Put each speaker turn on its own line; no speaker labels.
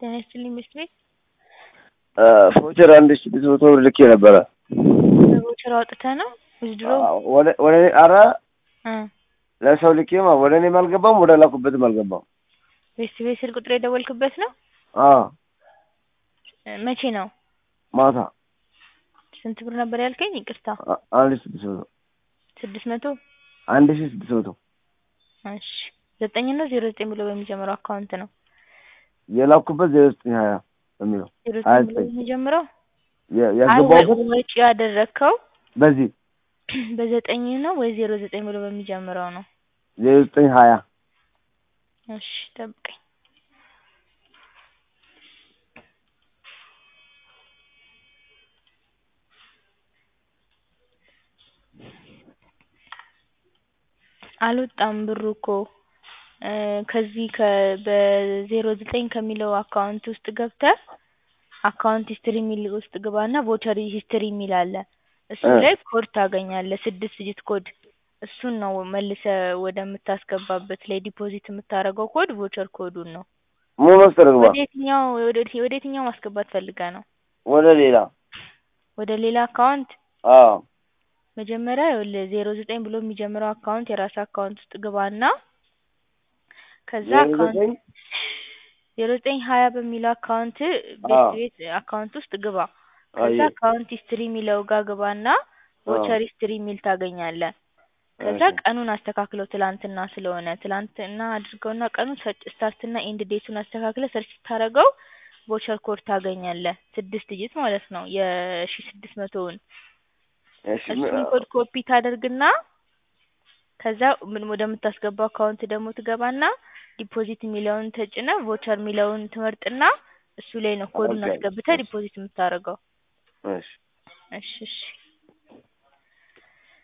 ጤና ይስጥልኝ መስት ቤት
ፎቸር አንድ ሺህ ስድስት መቶ ብር ልኬ ነበረ።
በቮቸር አውጥተህ ነው ውዝድሮ
ወደ ወደ እኔ ኧረ
እ
ለሰው ልኬ ማ ወደ እኔም አልገባም ወደ ላኩበትም አልገባም።
ቤስት ቤት ስልክ ቁጥር የደወልክበት ነው?
አዎ
እ መቼ ነው?
ማታ
ስንት ብር ነበር ያልከኝ? ይቅርታ
አ- አንድ ሺህ ስድስት መቶ
ስድስት መቶ
አንድ ሺህ ስድስት መቶ
እሺ ዘጠኝ ነው ዜሮ ዘጠኝ ብሎ በሚጀምረው አካውንት ነው
የላኩበት ዜሮ ዘጠኝ ሀያ በሚለው
ዜሮ
ሀያ
ዘጠኝ ብሎ
ዘጠኝ
በሚጀምረው
የ-
አይ
ያስገባሁበት
ወ- ወጪ ያደረግከው
በዚህ
በዘጠኝ ነው ወይ ዜሮ ዘጠኝ ብሎ በሚጀምረው ነው?
ዜሮ ዘጠኝ ሀያ
እሺ ጠብቀኝ። አልወጣም ብሩ እኮ እ ከዚህ ከ በዜሮ ዘጠኝ ከሚለው አካውንት ውስጥ ገብተህ አካውንት ሂስትሪ የሚል ውስጥ ግባና ቮቸር ሂስትሪ የሚል አለ። እሱ
እ
ላይ ኮድ ታገኛለህ ስድስት ዲጂት ኮድ እሱን ነው መልሰህ ወደምታስገባበት ላይ ዲፖዚት የምታደርገው ኮድ ቮቸር ኮዱን ነው።
ምን መሰለህ ግባ
ወደ የትኛው ወደ ወደ የትኛው ማስገባት ፈልገህ ነው?
ወደ ሌላ
ወደ ሌላ አካውንት
አዎ
መጀመሪያ ይኸውልህ ዜሮ ዘጠኝ ብሎ የሚጀምረው አካውንት የራስህ አካውንት ውስጥ ግባና ከዛ
ዜሮ
አካውንት
ዘጠኝ
ዜሮ ዘጠኝ ሀያ በሚለው አካውንት ቤት
አዎ
ቤት አካውንት ውስጥ ግባ። ከዛ
አየሁ
አካውንት ሂስትሪ የሚለው ጋር ግባና
አዎ
ቮቸር ሂስትሪ የሚል ታገኛለህ። ከዛ
እሺ
ቀኑን አስተካክለው ትላንትና ስለሆነ ትላንትና አድርገውና ቀኑን ሰርች ስታርትና ኤንድ ዴቱን አስተካክለህ ሰርች ስታደርገው ቮቸር ኮድ ታገኛለህ ስድስት ዲጂት ማለት ነው የሺ ስድስት መቶውን
እሺ ምን
እሱን ኮድ ኮፒ ታደርግና ከዛ ምን ወደምታስገባው አካውንት ደግሞ ትገባና ዲፖዚት የሚለውን ተጭነህ ቮቸር የሚለውን ትመርጥና እሱ ላይ ነው ኮዱን
ኦኬ
አስገብተህ
እሺ
ዲፖዚት የምታደርገው።
እሺ
እሺ እሺ